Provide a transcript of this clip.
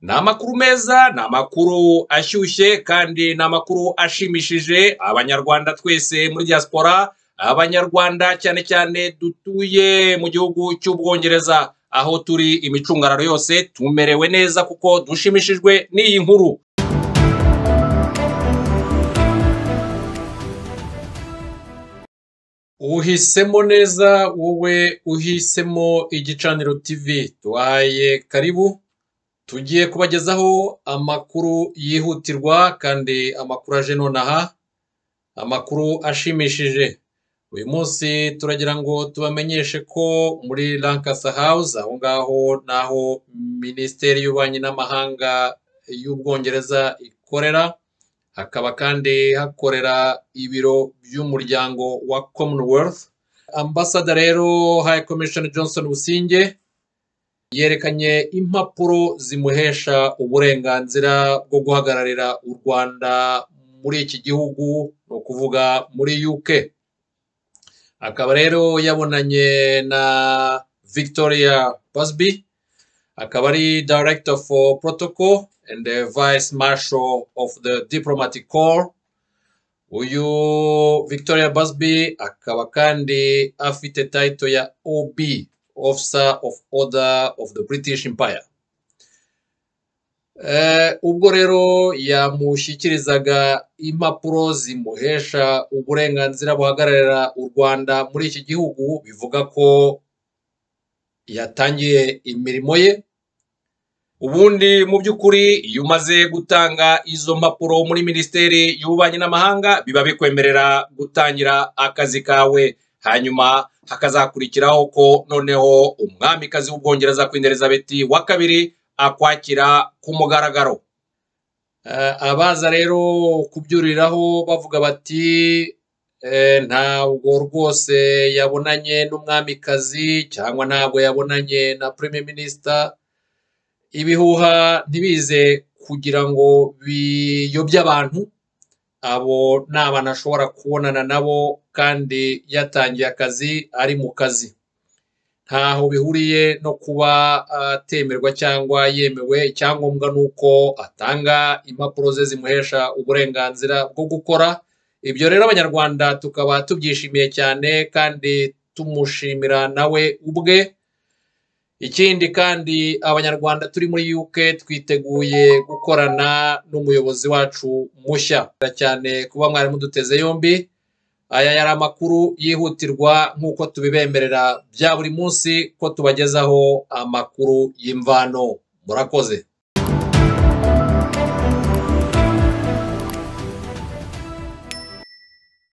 Ni amakuru meza, ni amakuru ashyushye kandi ni amakuru ashimishije abanyarwanda twese muri diaspora, abanyarwanda cyane cyane dutuye mu gihugu cy'Ubwongereza, aho turi imicungararo yose tumerewe neza kuko dushimishijwe n'iyi nkuru. Uhisemo neza wowe uhisemo igicaniro TV, tubahaye karibu tugiye kubagezaho amakuru yihutirwa kandi amakuru aje nonaha, amakuru ashimishije. Uyu munsi turagira ngo tubamenyeshe ko muri Lancaster House aho ngaho naho Minisiteri y'Ububanyi n'Amahanga y'Ubwongereza ikorera, hakaba kandi hakorera ibiro by'umuryango wa Commonwealth. Ambasada rero High Commissioner Johnson Busingye yerekanye impapuro zimuhesha uburenganzira bwo guhagararira u Rwanda muri iki gihugu, ni ukuvuga muri UK. Akaba rero yabonanye na Victoria Busby, akaba ari Director for Protocol and the Vice Marshal of the Diplomatic Corps. Uyu Victoria Busby akaba kandi afite title ya OB, Officer of Order of the British Empire. Eh, ubwo rero yamushyikirizaga impapuro zimuhesha uburenganzira buhagararira u Rwanda muri iki gihugu, bivuga ko yatangiye imirimo ye. Ubundi mu by'ukuri iyo umaze gutanga izo mpapuro muri Minisiteri y'Ububanyi n'Amahanga, biba bikwemerera gutangira akazi kawe. Hanyuma hakazakurikiraho ko noneho umwamikazi w'Ubwongereza Queen Elizabeth wa kabiri akwakira ku mugaragaro. Eh, abaza rero kubyuriraho bavuga bati eh, ntabwo rwose yabonanye n'umwamikazi cyangwa ntabwo yabonanye na Premier Minister. Ibihuha ntibize kugira ngo biyobye abantu abo ni abantu ashobora kubonana nabo kandi yatangiye akazi ari mu kazi ntaho bihuriye no kuba atemerwa cyangwa yemewe icyangombwa ni uko atanga impapuro ze zimuhesha uburenganzira bwo gukora ibyo rero abanyarwanda tukaba tubyishimiye cyane kandi tumushimira nawe ubwe ikindi kandi abanyarwanda turi muri UK twiteguye gukorana n'umuyobozi wacu mushya cyane kuba mwari muduteze yombi aya yari amakuru yihutirwa nk'uko tubibemerera bya buri munsi ko tubagezaho amakuru y'imvano murakoze